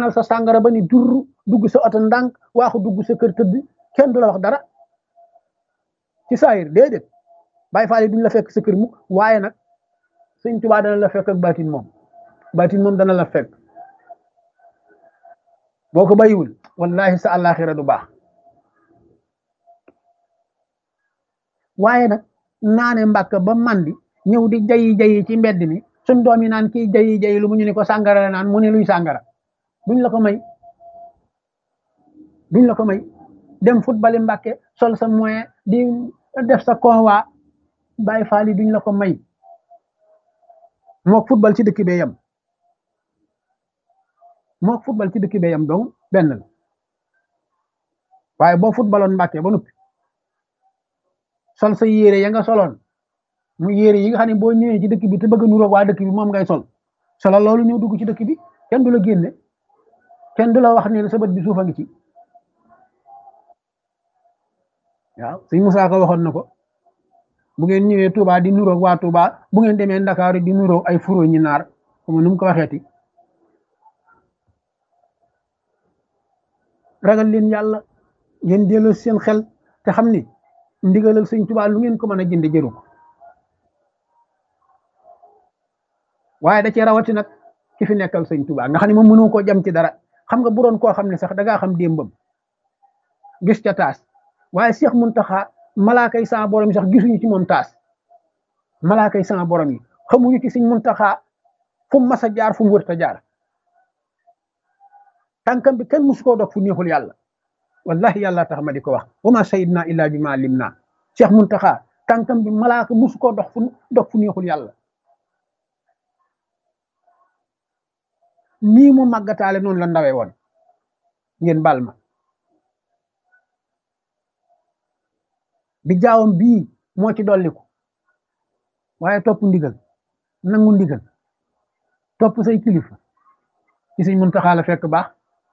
naanal sa sàngara ba ni dur dugg sa oto ndànk waaxu dugg sa kër tëdd kenn du la wax dara ci saayir déedéet bàyyi faale duñ la fekk sa kër mukk waaye nag sëñ Tuubaa dana la fekk ak baatin moom baatin moom dana la fekk boo ko bàyyiwul wallahi sa àllaaxira du baax waaye nag naane mbàkk ba mandi ñëw di jayi jayi ci mbedd mi suñ doom yi naan kii jayi jayi lu mu ñu ne ko sàngara la naan mu ne luy sàngara duñ la ko may duñ la ko may dem football mbàkke sol sa moyen di def sa convoi bàyyi faali duñ la ko may mook football ci dëkk bee yam mook football ci dëkk bee yam donc benn la waaye boo footballoon mbàkke ba noppi sol sa yére ya nga soloon mu yére yi nga xam ne boo ñëwee ci dëkk bi te bëgg a nuroog waa dëkk bi moom ngay sol solo loolu ñëw dugg ci dëkk bi kenn du la génne kenn du la wax ne sa bët bi suufa ngi ci waaw sëñ Musaa ko waxoon na ko bu ngeen ñëwee Touba di nuroog waa Touba bu ngeen demee Ndakaaru di nuroog ay furo ñi naar comme nu mu ko waxeeti ragal leen yàlla ngeen delloo seen xel te xam ni ndigalal sëñ Touba lu ngeen ko mën a jënde jëru ko waaye da cee rawati nag ki fi nekkal sëñ Touba nga xam ne moom mënoo koo jam ci dara xam nga bu doon koo xam ne sax da ngaa xam démbam gis ca taas waaye Cheikh Muntaxa malaaka yi sama borom yi sax gisuñu ci moom taas malaaka yi sama borom yi xamuñu ci sëñ Muntaxa fu mu mas a jaar fu mu wërta jaar tànkam bi kenn musu koo dog fu neexul yàlla wallahi yàlla tax ma di ko wax wa ma sayidna illa bi ma lim naa Cheikh Muntaxa tànkam bi malaaka musu koo dox fu dog fu neexul yàlla nii mu màggataale noonu la ndawee woon ngeen bal ma bi jaawam bii moo ci dolliku waaye topp ndigal nangu ndigal topp say kilifa ci Sëñ Muntaxa la fekk baax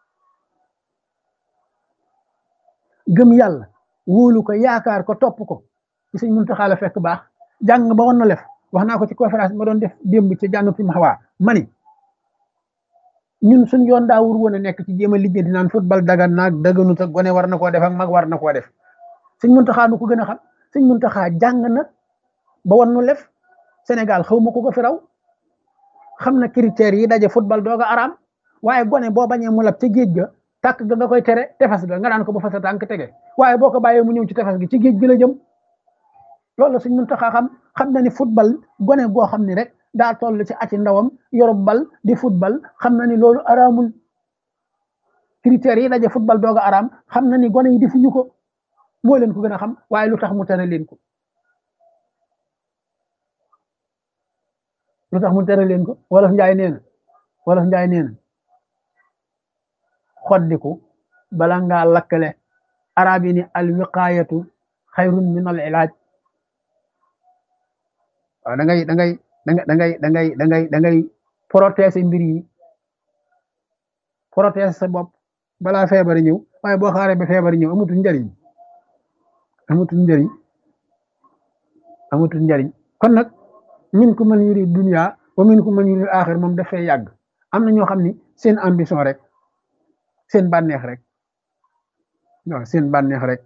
gëm yàlla wóolu ko yaakaar ko topp ko ci Sëñ Muntaxa la fekk baax jàng ba woon na lef wax naa ko ci conférence ma doon def démb ci jàng fi ma xawaa mani ñun suñ yoon daa wur woon a nekk ci jéem a liggéey naan football dagan naag daganut ak gone war na koo def ak mag war na koo def sëñ Muntaxa nu ko gën a xam sëñ Muntaxa jàng na ba wan nu lef Sénégal xaw ma ko ko fi raw xam na critères yi daje football doog a araam waaye gone boo bañee mu lab ca géej ga tàkk ga nga koy tere tefas ga nga daan ko ba fa sa tànk tege waaye boo ko bàyyee mu ñëw ci tefas gi ci géej gi la jëm loolu sëñ Muntaxa xam xam na ni football gone goo xam ni rek daa toll ci ati ndawam yorob bal di football xam na ni loolu araamul critères yi daje football doog a araam xam na ni gone yi defuñu ko moo leen ko gën a xam waaye lu tax mu tere leen ko lu tax mu tere leen ko wolof njaay nee na wolof njaay nee na xoddiku bala ngaa lakkale arab yi ni al wiqaayatu xayrun min al ilaaj waaw da ngay da ngay da ngay da ngay da ngay da ngay da ngay protéger mbir yi protéger sa bopp balaa feebar ñëw waaye boo xaaree ba feebar ñëw amatul njariñ amatul njariñ amatul njariñ kon nag min ku man yuri dunya wa min ku man yuri axir moom dafay yàgg am na ñoo xam ni seen ambition rek seen bànneex rek waaw seen bànneex rek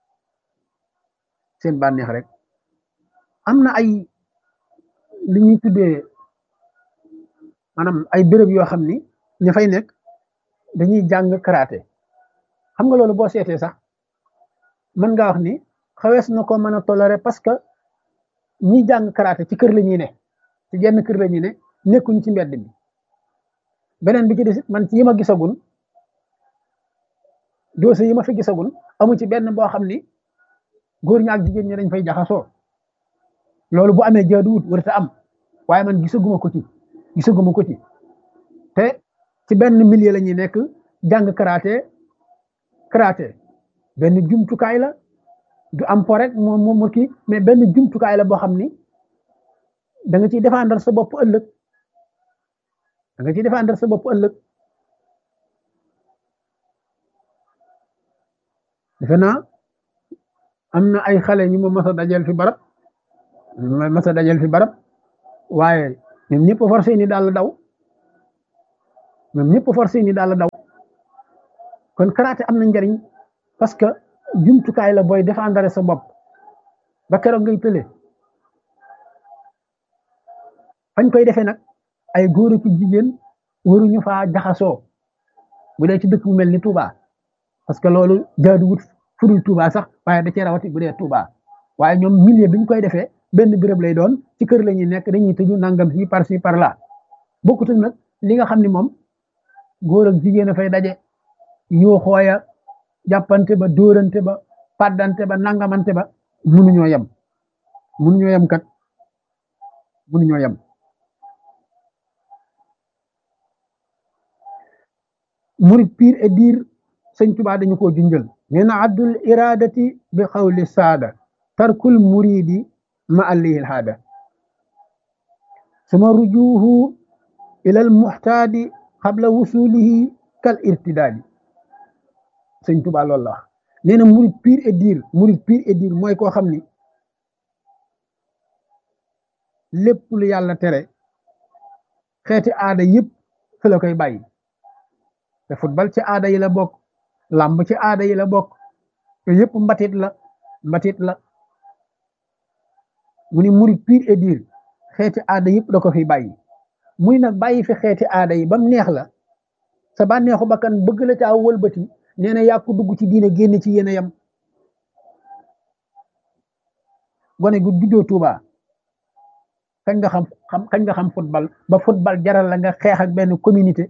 seen bànneex rek am na ay li ñuy tuddee maanaam ay béréb yoo xam ni ña fay nekk dañuy jàng karaté xam nga loolu boo seetee sax mën ngaa wax ni xawees na ko mën a toléré parce que ñi jàng karaté ci kër la ñuy ne ci genn kër la ñuy ne nekkuñ ci mbedd mi beneen bi ci des man ci yi ma gisagun dossier yi ma fi gisagun amu ci benn boo xam ni góor ña ak jigéen ñi dañ fay jaxasoo loolu bu amee jaaduwut warta am waaye man gisaguma ko ci gisaguma ko ci te ci benn milieu la ñuy nekk jàng karaté karaté benn jumtukaay la du am po rek moom moom kii mais benn jumtukaay la boo xam ni da nga ciy défendre sa bopp ëllëg da nga ciy défendre sa bopp ëllëg defe naa am na ay xale ñu ma mas a dajal fi barab ma mas a dajal fi barab waaye ñoom ñëpp forcé ni daal daw ñoom ñëpp forcé ni daal la daw kon karaté am na njariñ parce que jumtukaay la booy défendre sa bopp ba keroog ngay tële fañ koy defee nag ay góor ak jigéen waruñu faa jaxasoo bu dee ci dëkk bu mel ni Touba parce que loolu jaaduwut fudul Touba sax waaye da cee rawati bu dee Touba waaye ñoom milieu bi ñu koy defee benn béréb lay doon ci kër la ñuy nekk dañuy tëju nangam fii par ci par là bokkut nag li nga xam ni moom góor ak jigéen a fay daje yoo xooya jàppante ba dóorante ba paddante ba nangamante ba munuñoo yem munuñoo yem kat munuñoo yem murid pire et dire sëñ Tuubaa dañu ko junjël nee na addul iradati bi xawli saada tarkul muridi ma allihil haada suma rujuhu ila al muxtaadi qabla wusulihi kal irtidaadi sëñ Tuubaa loolu la wax nee na murid pire et dire murid pire et dire mooy koo xam ni lépp lu yàlla tere xeeti aada yëpp fi la koy bàyyi te football ci aada yi la bokk làmb ci aada yi la bokk te yëpp mbatit la mbatit la mu ni murid pire et dire xeeti aada yëpp da ko fi bàyyi muy nag bàyyi fi xeeti aada yi ba mu neex la sa bànneexu bakkan bëgg la caa wëlbati nee na yàqu dugg ci diine génn ci yéen a yem gone gu juddoo Tuuba kañ nga xam xam kañ nga xam football ba football jaral la nga xeex ak benn communauté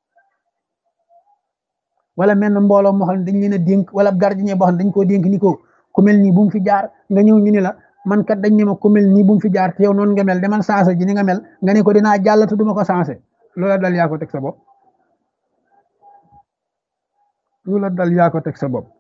wala mel na mbooloo moo xam ne dañ leen a dénk wala gardien boo xam ne dañ koo dénk ni ko ku mel nii bu mu fi jaar nga ñëw ñu ni la man kat dañ ne ma ku mel nii bu mu fi jaar te yow noonu nga mel demal sensé ji ni nga mel nga ne ko dinaa jàll te duma ko sensé loola dal yaa ko teg sa bopp loola dal yaa ko teg sa bopp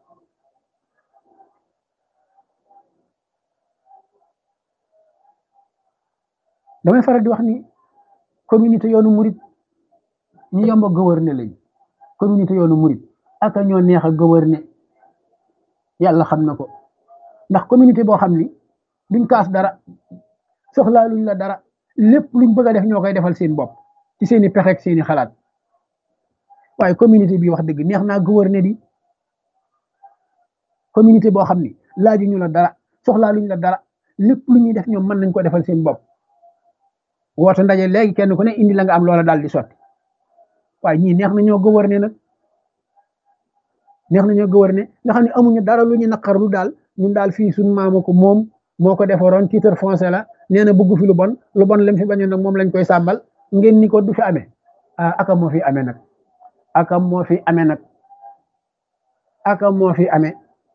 damay faral di wax ni communauté yoonu murit ñu yomb a gouverner lañ communauté yoonu murit ak ñoo neex a gouverner yàlla xam na ko ndax communauté boo xam ni duñ kaas dara soxlaa luñ la dara lépp luñ bëgg a def ñoo koy defal seen bopp ci seeni pexe ak seeni xalaat waaye communauté bi wax dëgg neex naa gouverner di communauté boo xam ni laaju ñu la dara soxlaa luñ la dara lépp lu ñuy def ñoom mën nañ ko defal seen bopp woote ndaje léegi kenn ku ne indi la nga am loola daal di sotti waaye ñii neex na ñoo gouverner nag neex na ñoo gouverner nga xam ne amuñu dara lu ñu naqarlu daal ñun daal fii suñu maama ko moom moo ko defaroon titre foncier la nee na bëgg fi lu bon lu bon lim fi bañoon nag moom lañ koy sàmbal ngeen ni ko du fi amee ah aka moo fi amee nag aka moo fi amee nag aka moo fi amee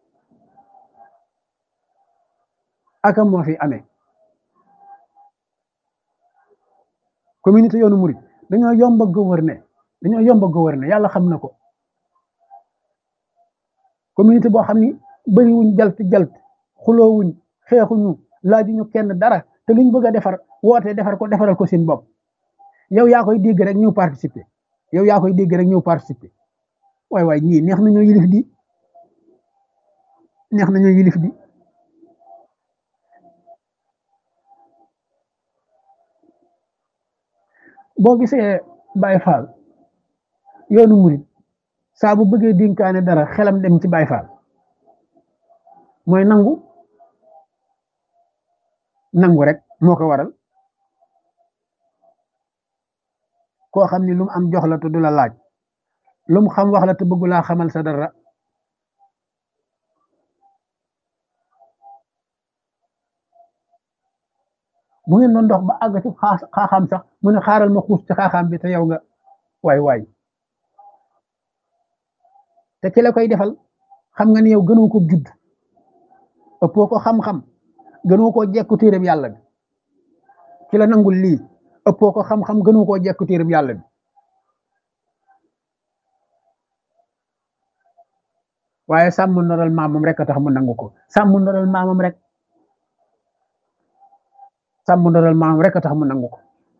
aka moo fi amee communauté yoonu murid dañoo yomb a gouverner dañoo yomb a gouverner yàlla xam na ko communauté boo xam ni bëriwuñ jalt jalt xuloowuñ xeexuñu laajuñu kenn dara te luñ bëgg a defar woote defar ko defaral ko seen bopp yow yaa koy dégg rek ñëw participer yow yaa koy dégg rek ñëw participer waay waay ñii neex nañoo yilif di neex nañoo yilif di boo gisee Baye Fall yoonu murid saa bu bëggee dénkaane dara xelam dem ci Baye Fall mooy nangu nangu rek moo ko waral koo xam ni lu mu am jox la te du la laaj lu mu xam wax la te bëggu laa xamal sa dara bu ngeen doon dox ba àgg ci xaaxaam sax mu ne xaaral ma xuus ci xaaxaam bi te yow nga waay waay te ki la koy defal xam nga ni yow gënoo ko judd ëppoo ko xam-xam gënoo koo jekku téereb yàlla bi ki la nangul lii ëppoo ko xam-xam gënoo koo jekku téereb yàlla bi waaye sàmm ndoral maamam rek a tax mu nangu ko sàmm ndoral maamam rek sàmm ndoral maamam rek a tax mu nangu ko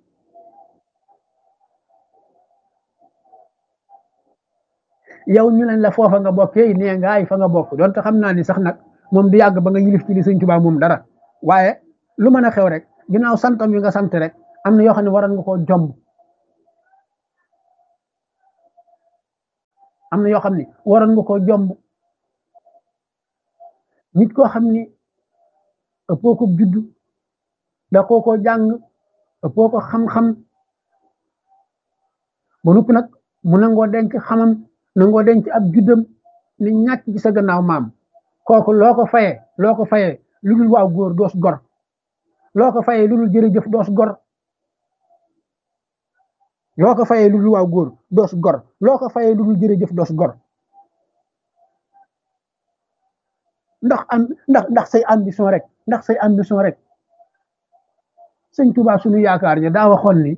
yow ñu leen la foofa nga bokk yey nee ngaay fa nga bokk donte xam naa ni sax nag moom du yàgg ba nga yilif ci li sëñ Tuubaa moom dara waaye lu mën a xew rek ginnaaw santam yi nga sant rek am na yoo xam ne waroon nga koo jomb am na yoo xam ni waroon nga koo jomb nit koo xam ni ëppoo ko juddu da koo ko jàng ëppoo ko xam-xam ba noppi nag mu nangoo denc xamam nangoo denc ab juddam ni ñàkk ci sa gannaaw maam kooku loo ko fayee loo ko fayee lu dul waaw góor doos gor loo ko fayee lu dul jërëjëf doos gor loo ko fayee lu dul waaw góor doos gor loo ko fayee lu dul jërëjëf doos gor ndax am ndax ndax say ambition rek ndax say ambition rek sëñ Tuubaa suñu yaakaar ja daa waxoon ni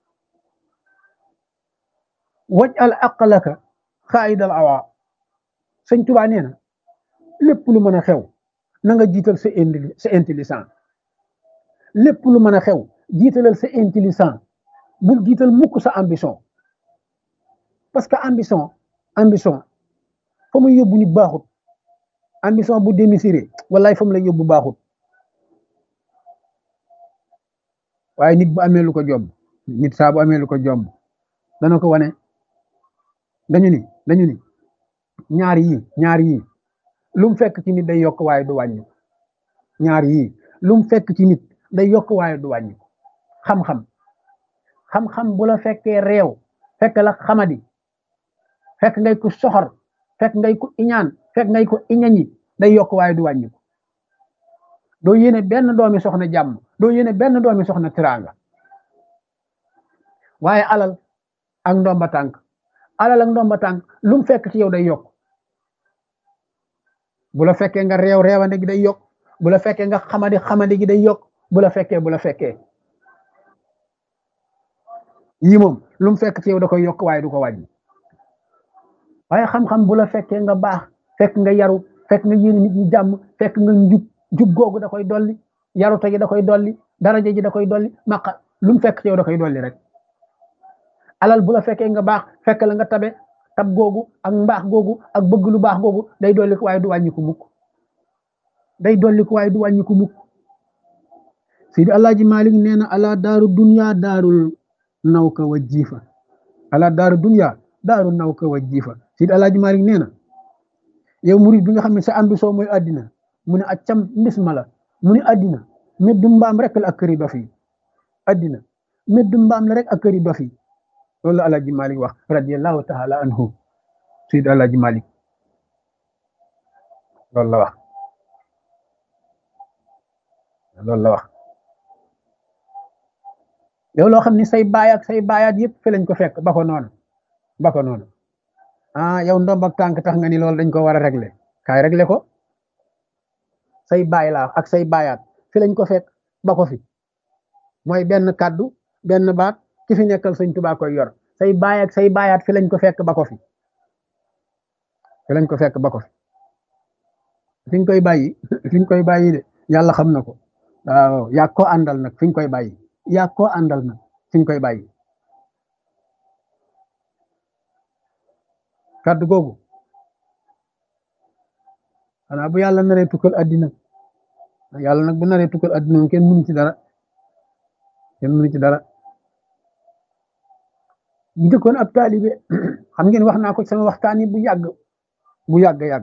waj al aqlaka xaayidal awa sëñ Tuubaa nee na lépp lu mën a xew na nga jiital sa sa intelligent lépp lu mën a xew jiitalal sa intelligent bul jiital mukk sa ambition parce que ambition ambition fa muy yóbbu nit baaxut ambition bu démesuré wallaay fa mu lay yóbbu baaxut waaye nit bu amee lu ko jomb nit saa bu amee lu ko jomb dana ko wane dañu ni dañu ni ñaar yii ñaar yii lu mu fekk ci nit day yokk waaye du wàññi ñaar yii lu mu fekk ci nit day yokk waaye du wàññi xam-xam xam-xam bu la fekkee réew fekk la xamadi fekk ngay ko soxor fekk ngay ko iñaan fekk ngay ko iñañi day yokk waaye du wàññi doo yéene benn doomi soxna jàmm doo yéene benn doomi soxna tiraanga waaye alal ak ndomba tànk alal ak ndomba tànk lu mu fekk ci yow day yokk bu la fekkee nga réew réewande gi day yokk bu la fekkee nga xamadi xamadi gi day yokk bu la fekkee bu la fekkee yii moom lu mu fekk ci yow da koy yokk waaye du ko wàññi waaye xam-xam bu la fekkee nga baax fekk nga yaru fekk nga yéene nit ñi jàmm fekk nga njub jub googu da koy dolli yarute gi da koy dolli daraja ji da koy dolli maqa lu mu fekk ci yow da koy dolli rek alal bu la fekkee nga baax fekk la nga tabe tab googu ak mbaax googu ak bëgg lu baax googu day dolli ko waaye du wàññi ko mukk day dolli ko waaye du wàññi ko mukk Seydi Alaaji Malik nee na ala daaru dunya daarul nawka wa jiifa ala daaru dunya daaru nawka wa jiifa Seydi Alaaji Malik nee na yow murid bi nga xam ne sa ambition mooy àddina mu ne accam mbis ma la mu ne àddina meddu mbaam rek la ak këri dof yi àddina meddu mbaam la rek ak këri dof yi loolu la Alaaji Malik wax radiyallahu taala anhu Seydi Alaaji Malik loolu la wax loolu la wax yow loo xam ni say baay ak say baayaat yëpp fi lañ ko fekk ba ko noonu ba ko noonu ah yow ndomb ak tànk tax nga ni loolu dañ ko war a régler kaay régler ko say baay laa ak say baayaat fi lañ ko fekk ba ko fi mooy benn kàddu benn baat ki fi nekkal sëñ Tuubaa koy yor say baay ak say baayaat fi lañ ko fekk ba ko fi fi lañ ko fekk ba ko fi fi ñu koy bàyyi fi ñu koy bàyyi de yàlla xam na ko waaw yaa ko àndal nag fi ñu koy bàyyi yaa ko àndal nag fi ñu koy bàyyi kàddu googu xanaa bu yàlla naree tukkal addina yàlla nag bu naree tukkal addina moom kenn mënu ci dara kenn mënu ci dara bu njëkkoon ab taalibe xam ngeen wax naa ko sama waxtaan yi bu yàgg bu yàgg yàgg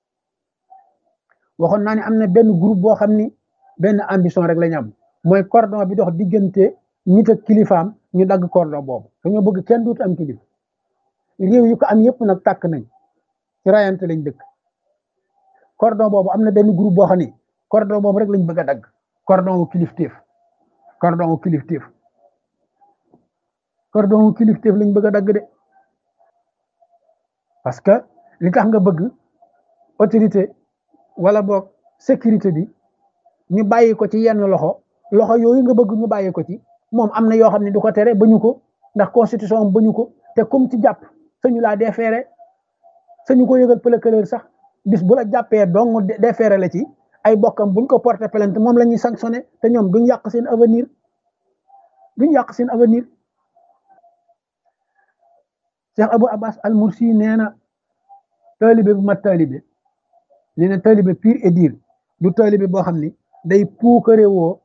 waxoon naa ne am na benn groupe boo xam ni benn ambition rek la ñu am mooy cordon bi dox diggante nit ak kilifaam ñu dagg cordon boobu dañoo bëgg kenn duut am kilif réew yu ko am yëpp nag tàkk nañ ci rayante lañ dëkk cordon boobu am na benn groupe boo xam ni cordon boobu rek lañ bëgg a dagg cordon wu kilifteef cordon wu kilifteef cordon wu kilifteef lañ bëgg a dagg de parce que li tax nga bëgg autorité wala boog sécurité bi ñu bàyyi ko ci yenn loxo loxo yooyu nga bëgg ñu bàyyi ko ci moom am na yoo xam ne du ko tere bañu ko ndax constitution am bañu ko te comme ci jàpp sañu laa déféré sañu ko yëgal procureur sax bis bu la jàppee dong déféré la ci ay bokkam buñ ko porté plainte moom la ñuy sanctionné te ñoom duñ yàq seen avenir duñ yàq seen avenir Cheikh Abou Abbas al Mursi nee na taalibe bu mat taalibe nee na taalibe pur et dur du taalibe boo xam ni day puukare woo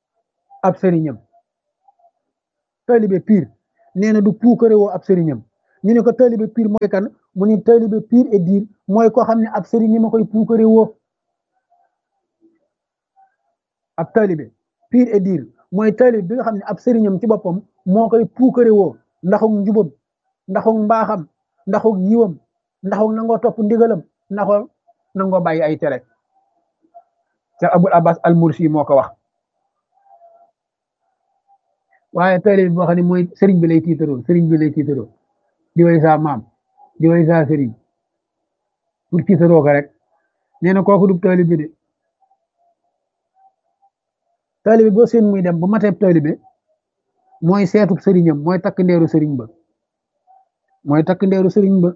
ab sëriñam taalibe pur nee na du puukare woo ab sëriñam ñu ne ko taalibe pire mooy kan mu ni taalibe pire et dire mooy koo xam ne ab sëriñ ñi ma koy puukare woo ab taalibe pire et dire mooy taalibe bi nga xam ne ab sëriñam ci boppam moo koy puukare woo ndaxug njubam ndaxug mbaaxam ndaxug yiwam ndaxug nangoo topp ndigalam ndaxoo nangoo bàyyi ay tere Cheikh Abul Abbas al Mursi moo ko wax waaye taalibe boo xam ne mooy sëriñ bi lay tiitaroo sëriñ bi lay tiitaroo di way saa maam di way saa sëriñ pour tiitaroo ko rek nee na kooku du taalibe de taalibe boo seen muy dem bu mateeb taalibe mooy seetub sëriñam mooy takk ndeeru sëriñ ba mooy takk ndeeru sëriñ ba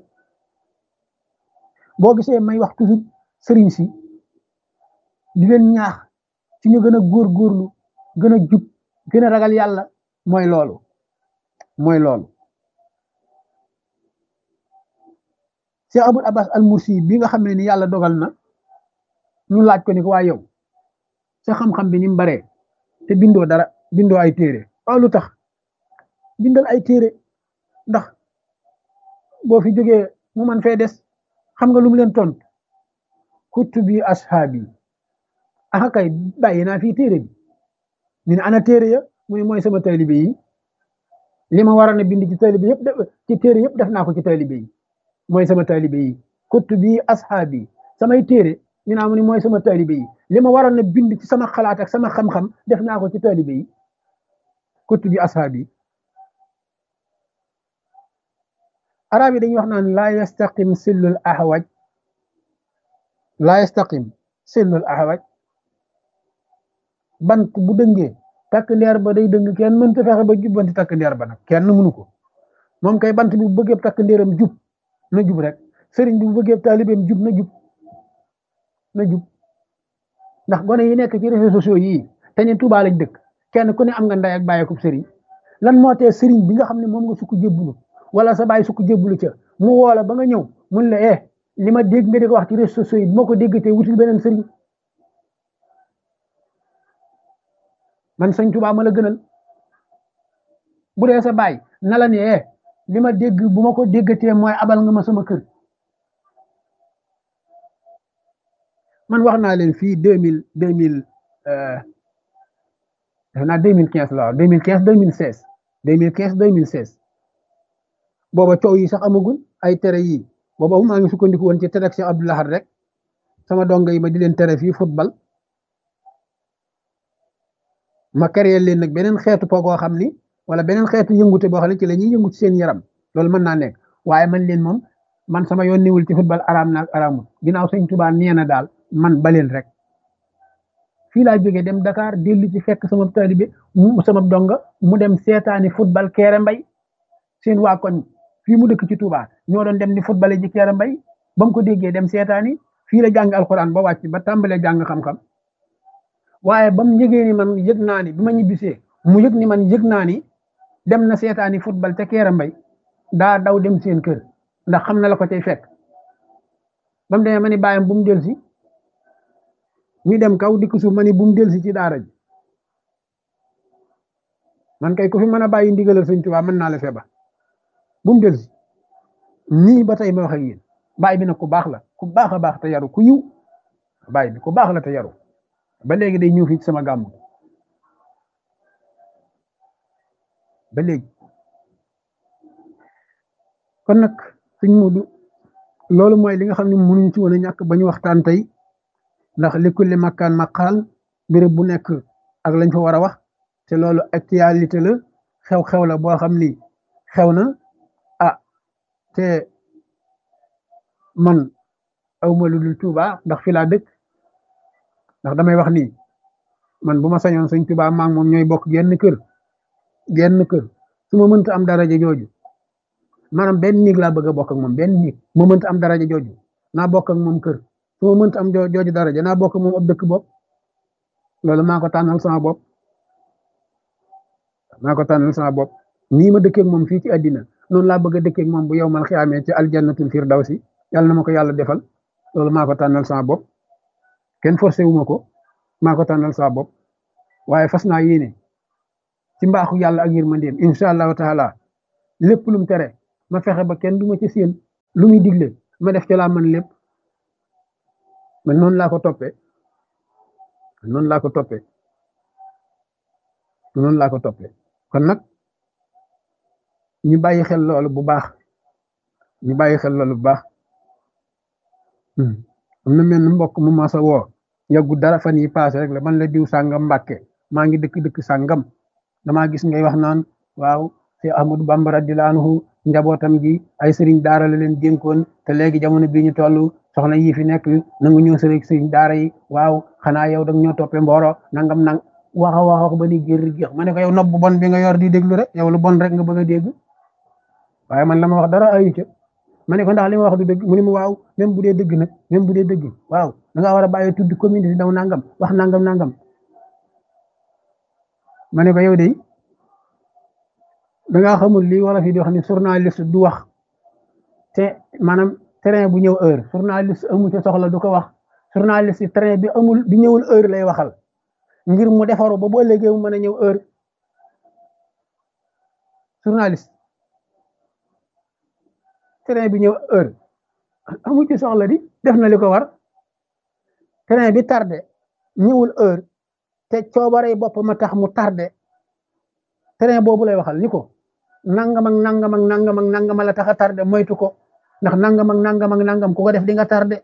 boo gisee may wax toujours sëriñ si di leen ñaax ci ñu gën a góorgóorlu gën a jub gën a ragal yàlla mooy loolu mooy loolu Cheikh Abul Abbas al Mursi bi nga xam ne ni yàlla dogal na ñu laaj ko ni ko waa yow sa xam-xam bi ni mu baree te bindoo dara bindoo ay téere waaw lu tax bindal ay téere ndax boo fi jógee mu man fee des xam nga lu mu leen tont kutubi ashaabi aka kay bàyyi naa fii téere bi ñu ne ana téere ya mu ne mooy sama taalibe yi li ma waroon a bind ci taalibe yëpp ci téere yëpp def naa ko ci taalibe yi mooy sama taalibe yi kutubi ashaabi samay téere ñu naa mu ne mooy sama taalibe yi li ma waroon a bind ci sama xalaat ak sama xam-xam def naa ko ci taalibe yi kutubi ashaabi arab yi dañuy wax naan laa yastaqim sillul ahwaj laa yastaqim sillul ahwaj bant bu dëngee takk ndeer ba day dëng kenn mënta fexe ba jubbanti takk ndeer ba nag kenn mënu ko moom kay bant bi bu bëggee takk ndeeram jub na jub rek sëriñ bi bu bëggee taalibeem jub na jub na jub ndax gone yi nekk ci réseaux sociaux yii te ne Tuubaa lañ dëkk kenn ku ne am nga ndey ak bàyyi ko sëriñ lan moo tee sëriñ bi nga xam ne moom nga sukk jébbulu wala sa bàyyi sukk jébbulu ca mu woola ba nga ñëw mun la eh li ma dégg nga di ko wax ci réseaux sociaux yi moo ko déggatee wutul beneen sëriñ man sëñ Tuubaa ma la gënal bu dee sa baay na la ne eh li ma dégg bu ma ko déggatee mooy abal nga ma sama kër man wax naa leen fii deux mille deux mille defe naa deux mille quinze la waaw deux mille quinze deux mille seize deux mille quinze deux mille seize booba coow yi sax amagul ay tere yi booba maa ngi sukkandiku woon ci tere ak Cheikh Abdou Lahad rek sama dongo yi ma di leen tere fii football ma créé leen nag beneen xeetu po goo xam ni wala beneen xeetu yëngute boo xam ne ci la ñuy yëngu ci seen yaram loolu mën naa nekk waaye man leen moom man sama yoon niwul ci football araam naag araamul ginnaaw sëñ Tuubaa nee na daal man baleen rek fii laa jógee dem Dakar dellu ci fekk sama taalibe mu sama donga mu dem seetaani football Kéré Mbay seen waa koñ fii mu dëkk ci Touba ñoo doon dem di football ji Kéré Mbay ba mu ko déggee dem seetaani fii la jàng alxuraan ba wàcc ba tàmbalee jàng xam-xam waaye ba mu yëgee ni man yëg naa ni bi ma ñibbisee mu yëg ni man yëg naa ni dem na seetaani football te Kéré Mbay daa daw dem seen kër ndax xam na la ko cay fekk ba mu demee ma ni bàyyam bu mu del si ñu dem kaw dikk suuf ma ni bu mu del si ci daara ji man kay ku fi mën a bàyyi ndigalal sëñ Tuubaa mën naa la feba bu mu del si nii ba tey ma wax ak yéen baay bi nag ku baax la ku baax a baax te yaru ku yiw baay bi ku baax la te yaru ba léegi day ñëw fii ci sama gàmm ba léegi kon nag suñ mudu loolu mooy li nga xam ne mënuñ ci woon a ñàkk ba ñu waxtaan tey ndax li kulli makkaan maqaal béréb bu nekk ak lañ fa war a wax te loolu actualité la xew-xew la boo xam ni xew na ah te man awma lu dul Tuuba ndax fi laa dëkk ndax damay wax ni man bu ma sañoon sëñ Tuuba maa ngi moom ñooy bokk genn kër genn kër su ma mënta am daraja jooju maanaam benn néeg laa bëgg a bokk ak moom benn néeg ma mënta am daraja jooju naa bokk ak moom kër su ma mënta am jooju daraja naa bokk ak moom ab dëkk bopp loolu maa ko tànnal sama bopp maa ko tànnal sama bopp nii ma dëkkeeg moom fii ci àddina noonu laa bëgg a dëkkeeg moom bu yow mal xiyaamee ci aljannatul firdawsi yàlla na ma ko yàlla defal loolu maa ko tànnal sama bopp kenn forcé wu ma ko maa ko tànnal sama bopp waaye fas naa yéene ci mbaaxu yàlla ak yërmandeem incha allahu taala lépp lu mu tere ma fexe ba kenn du ma ci séen lu muy digle ma def ci laa mën lépp man noonu laa ko toppee noonu laa ko toppee noonu laa ko toppee kon nag ñu bàyyi xel loolu bu baax ñu bàyyi xel loolu bu baax am na mel mbokk mu ma sa woo yàggu dara fan yi paase rek la man la diw sàngam mbàkke maa ngi dëkk dëkk sàngam damaa gis ngay wax naan waaw si Ahmadu Bamba radiyallaahu anhu njabootam gi ay sëriñ daara la leen dénkoon te léegi jamono bii ñu toll soxna yi fi nekk nangu ñëw sëriñ sëriñ daara yi waaw xanaa yow dag ñoo toppee mbooro nangam nang waxa waxa ba ni gér géex ma ne ko yow nopp bu bon bi nga yor di déglu rek yow lu bon rek nga bëgg a dégg waaye man la ma wax dara ayu ca ma ne ko ndax li ma wax du dëgg mu ne ma waaw même bu dee dëgg nag même bu dee dëgg waaw da ngaa war a bàyyi tudd commune di daw nangam wax nangam nangam ma ne ko yow de da ngaa xamul lii wala fi di wax ni journaliste du wax te maanaam train bu ñëw heure journaliste amu ca soxla du ko wax journaliste train bi amul bi ñëwul heure lay waxal ngir mu defaru ba bu ëllëgee mu mën a ñëw heure journaliste train bi ñëw heure amu ci soxla di def na li ko war train bi tardé ñëwul heure te coobaree boppam a tax mu tardé train boobu lay waxal ni ko nangam ak nangam ak nangam ak nangam la tax a tardé moytu ko ndax nangam ak nangam ak nangam ku ko def di nga tardé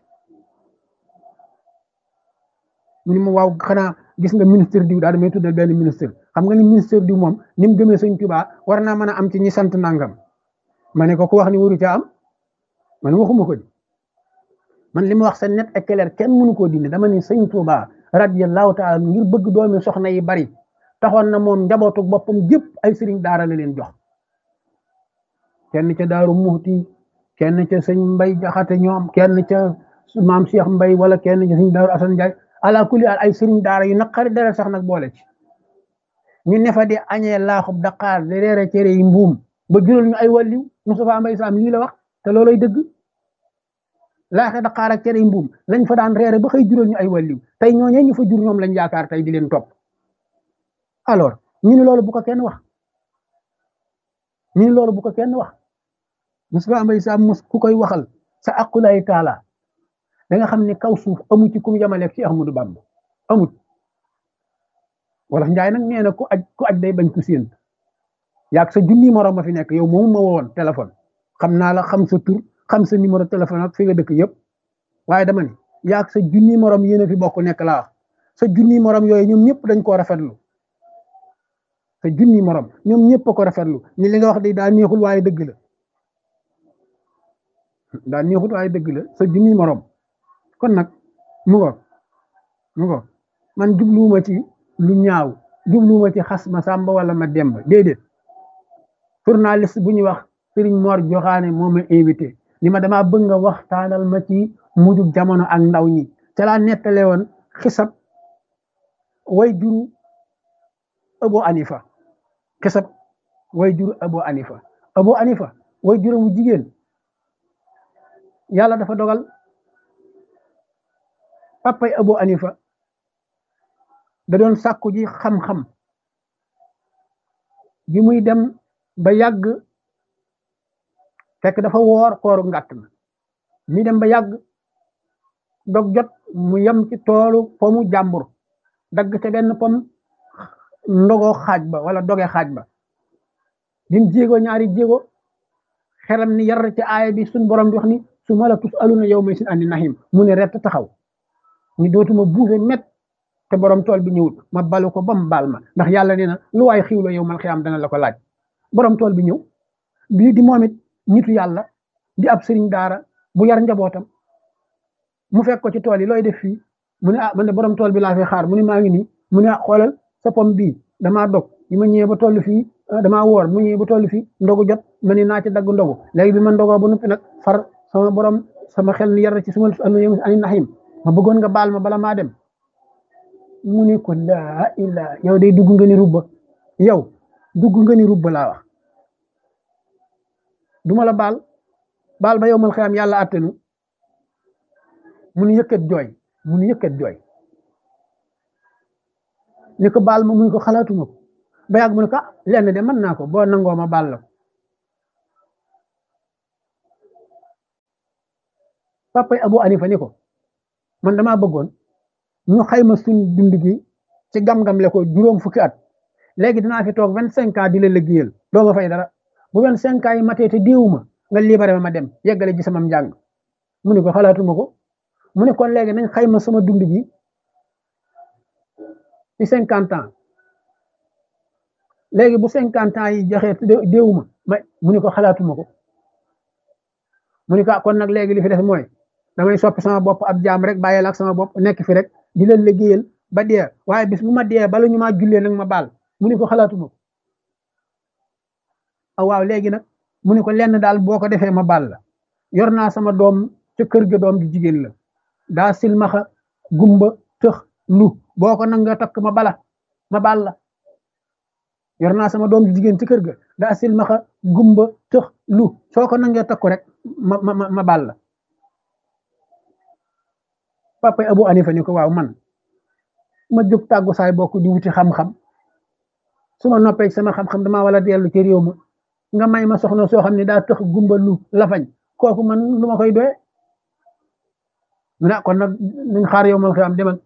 mu ni ma waaw xanaa gis nga ministre diw daal damay tuddal benn ministre xam nga ni ministre diw moom ni mu gëmee sëñ Tuubaa war naa mën a am ci ñi sant nangam ma ne ko ku wax ni waru ca am man waxuma ko di man li ma wax sa net et clair kenn mënu koo dindi dama ni sëñ Tuubaa radiyallahu taala ngir bëgg doomi soxna yi bari taxoon na moom njabootu boppam jëpp ay sëriñ daara la leen jox kenn ca daaru muxti kenn ca sëñ mbay jaxate ñoom kenn ca maam Cheikh mbay wala kenn ca sëñ daaru asan njaay ala kulli al ay sëriñ daara yu naqari dara sax nag boole ci ñu nefa di añee laaxub daqaar di reere cere yi mbuum ba jural ñu ay wàlliw Moustapha Mbay Sam lii la wax te looloy dëgg laaxe daqaar ak cere yi mbuum lañ fa daan reere ba xëy jural ñu ay wàlliw tey ñooñee ñu fa jur ñoom lañ yaakaar tey di leen topp alors ñu ni loolu bu ko kenn wax ñu ni loolu bu ko kenn wax Moustapha Mbay Sam mos ku koy waxal sa aqulay taala da nga xam ne kaw suuf amu ci kum yamaleeg ci Ahmadou Bamba amut wala njaay nag nee na ku aj ku aj day bañ ku séent yaag sa junni morom ma fi nekk yow moomu ma woon téléphone xam naa la xam sa tur xam sa numéro téléphone ak fi nga dëkk yëpp waaye dama ne yaag sa junni morom yéen a fi bokk nekk laa wax sa junni morom yooyu ñoom ñëpp dañ koo rafetlu sa junni morom ñoom ñëpp a ko rafetlu ni li nga wax de daa neexul waaye dëgg la daa neexul waaye dëgg la sa junni morom kon nag mu ngo mu ngo man jubluwuma ci lu ñaaw jubluwuma ci xas ma sàmba wala ma demba déedéet journaliste bu ñuy wax Serigne Mor Joxaane moo ma invité ni ma damaa bëgg nga waxtaanal ma ci mujjug jamono ak ndaw ñi ca laa nettale woon xisab way juru Abu Anifa xisab way juru Abu Anifa Abu Anifa way juru mu jigéen yàlla dafa dogal papay Abu Anifa da doon sàkku ji xam-xam bi muy dem ba yàgg fekk dafa woor kooru ngàtt na mi dem ba yàgg dog jot mu yem ci toolu pomu jàmbur dagg ca benn pom ndogoo xaaj ba wala doge xaaj ba dim jéego ñaari jéego xelam ni yar ci aaya bi suñ borom di wax ni su ma la tus aluna yow may sin andi nahim mu ne rett taxaw ni dootuma buuse met te borom tool bi ñëwul ma balu ko ba mu baal ma ndax yàlla nee na lu waay xiw la yow mal xiyaam dana la ko laaj borom tool bi ñëw bii di moom it nitu yàlla di ab sëriñ daara bu yar njabootam mu fekk ko ci tool yi looy def fii mu ne ah man de borom tool bi laa fi xaar mu ne maa ngi nii mu ne ah xoolal sa pom bii damaa dog bi ma ñëwee ba toll fii damaa woor mu ñëwee ba toll fii ndogu jot ma ne naa ci dagg ndogu léegi bi ma ndogoo ba noppi nag far sama borom sama xel ni yar ci suma ani naxim ma bëggoon nga baal ma bala maa dem mu ne ko laa ilaa yow day dugg nga ni rubba yow dugg nga ni rubba laa wax duma la baal baal ba yow mal xiyam yàlla attenu mu ni yëkkat jooy mu ni yëkkat jooy ni ko baal ma mu ni ko xalaatuma ko ba yàgg mu ne ko lenn de mën naa ko boo nangoo ma baal la ko papay Abu Hanifa ni ko man damaa bëggoon ñu xayma suñ dund gi ci gam-gam le ko juróom fukki at léegi dinaa fi toog vingt cinq ans di la liggéeyal doo ma fay dara bu vingt cinq ans yi matee te déewuma nga libéré ma dem yeggale ji sama njàng mu ne ko xalaatuma ko mu ne kon léegi nañ xayma sama dund gi ci cinquante ans léegi bu cinquante ans yi joxee déewuma ma mu ne ko xalaatuma ko mu ne ko kon nag léegi li fi def mooy damay soppi sama bopp ab jaam rek bàyyil ak sama bopp nekk fi rek di leen liggéeyal ba dee waaye bis bu ma dee bala ñu maa jullee nag ma baal mu ne ko xalaatuma ko ah waaw léegi nag mu ne ko lenn daal boo ko defee ma baal la yor naa sama doom ca kër ga doom di jigéen la daa silmaxa gumba tëx lu boo ko nag nga takk ma bala ma baal la yor naa sama doom di jigéen ci kër ga daa silmaxa gumba tëx lu soo ko nangee takku rek ma ma ma baal la papa Abu Hanifa ni ko waaw man ma jóg tàggu saay bokk di wuti xam-xam su ma noppee sama xam-xam damaa wala dellu ci réew ma nga may ma soxna soo xam ne daa tëx gumba lu lafañ kooku man lu ma koy doye mu ne kon nag nañ xaar yow mal am demal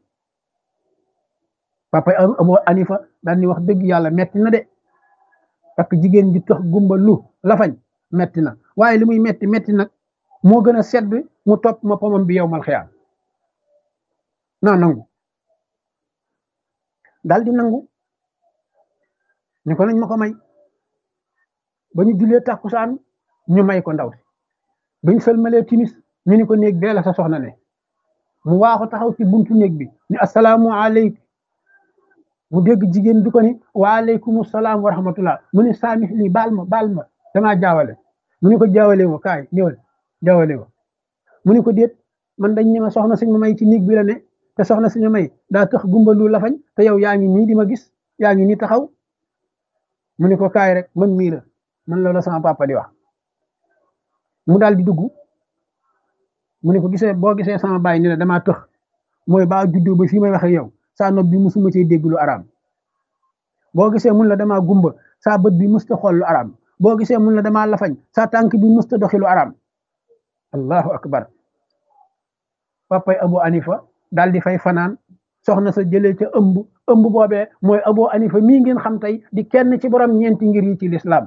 papa Abu Hanifa daal ni wax dëgg yàlla metti na de parce que jigéen ji tëx gumba lu lafañ metti na waaye li muy metti metti nag moo gën a sedd mu topp ma pomam bi yow mal xiyaam naa nangu daal di nangu ñu ko nañ ma ko may ba ñu jullee tàkkusaan ñu may ko ndaw si bañ sëlmalee timis ñu ni ko néeg bee la sa soxna ne mu waaxu taxaw ci buntu néeg bi ni asalaamu aleykum mu dégg jigéen bi ko ni waaleykum salaam wa rahmatullah mu ni saamix lii baal ma baal ma damaa jaawale mu ni ko jaawale wo kaay ñëwal jaawale wo mu ni ko déet man dañ ne ma soxna suñ ma may ci néeg bi la ne te soxna suñu may daa tax gumbalu lafañ te yow yaa ngi nii di ma gis yaa ngi nii taxaw mu ni ko kaay rek man mii la man loolu sama papa di wax mu daal di dugg mu ni ko gisee boo gisee sama baay ni la damaa tëx mooy baa juddoo ba fii may wax ak yow saa nopp bi musuma cee dégg lu araam boo gisee mun la damaa gumba saa bët bi musta xool lu araam boo gisee mun la damaa lafañ saa tànk bi musta doxi lu araam allahu akbar papay Abu Hanifa daal di fay fanaan soxna sa jëlee ca ëmb ëmb boobee mooy Abu Hanifa mii ngeen xam tey di kenn ci borom ñeenti ngir yi ci lislaam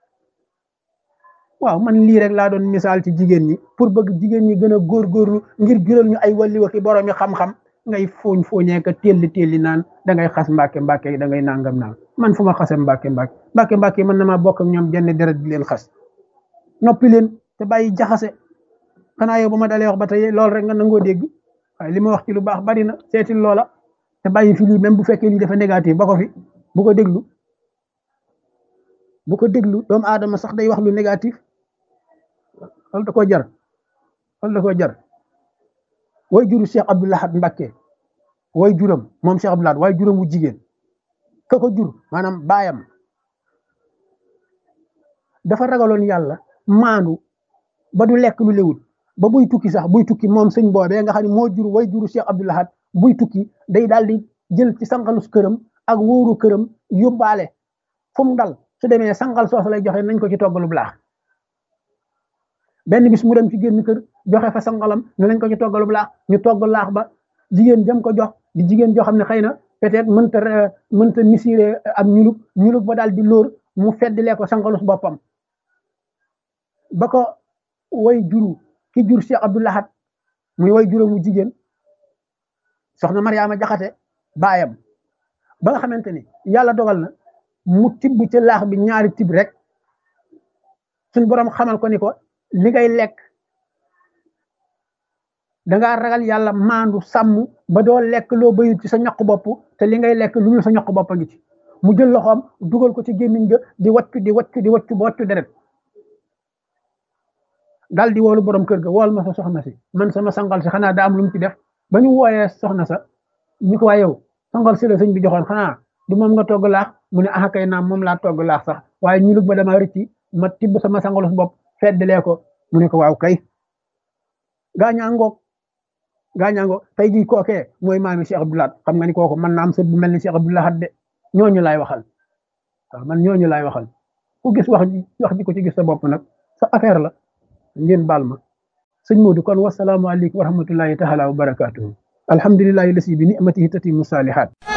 waaw man lii rek laa doon misaal ci jigéen ñi pour bëgg jigéen ñi gën a góorgóorlu ngir jural ñu ay walli waxi borom yi xam-xam ngay fooñ fooñee ka telli telli naan da ngay xas mbàkke mbàkke da ngay nangam naan man fu ma xasee mbàkke mbàkke mbàkke mbàkke man na maa bokk ak ñoom jenn deret di leen xas noppi leen te bàyyi jaxase xanaa yow ba ma dalee wax ba tey loolu rek nga nangoo dégg waaye li ma wax ci lu baax bari na seetil loola te bàyyi fi lii même bu fekkee lii dafa négatif ba ko fi bu ko déglu bu ko déglu doomu aadama sax day wax lu négatif loolu da koo jar loolu da koo jar way juru Cheikh Abdou Lahad Mbacké way juram moom Cheikh Abdou Lahad way juram wu jigéen ka ko jur maanaam baayam dafa ragaloon yàlla maandu ba du lekk lu lewut ba buy tukki sax buy tukki moom sëñ boobee nga xam ne moo jur way juru Cheikh Abdou Lahad buy tukki day daal di jël ci sangalus këram ak wóoru këram yóbbaale fu mu dal su demee sangal soosu lay joxe nañ ko ci toggalu laax benn bis mu dem ci génn kër joxe fa sangalam ne nañ ko ci toggalu laax ñu togg laax ba jigéen jëm ko jox di jigéen joo xam ne xëy na peut-être mënta mënta misiré am ñulug ñulug ba daal di lóor mu feddilee ko sangalus boppam ba ko way juru ki jur Cheikh Abdou Lahad muy way juróom mu jigéen soxna Mariama Jaxate baayam ba nga xamante ni yàlla dogal na mu tibb ci laax bi ñaari tib rek suñ borom xamal ko ni ko li ngay lekk dangaa ragal yàlla maandu sàmm ba doo lekk loo bayut ci sa ñaq bopp te li ngay lekk lu ñu sa ñaq bopp a ngi ci mu jël loxoom dugal ko ci gémmiñ ga di waccu di waccu di waccu ba waccu deret daal di woolu borom kër ga wool ma sa soxna si man sama sangal si xanaa daa am lu mu ci def ba ñu wooyee soxna sa ñu ko waa yow sangal si la sëñ bi joxoon xanaa du moom nga togg laax mu ne ah kay naam moom laa togg laax sax waaye ñu lug ba dama rëcci ma tibb sama sangalus bopp feddalee ko mu ne ko waaw kay gaañaa ngoog gaañaa ngoog tey jii kookee mooy maami Cheikh Abdou Lahad xam nga ni kooku man naa am sët bu mel ni Cheikh Abdou Lahad de ñooñu laay waxal waaw man ñooñu laay waxal ku gis wax ji wax ji ko ci gis sa bopp nag sa affaire la ngeen baal ma sëñ Modou kon wasalaamualeykum wa rahmatullahi taala wa barakaatuhu alhamdulilahi lasi bi nicmatihi tatimu saalihaat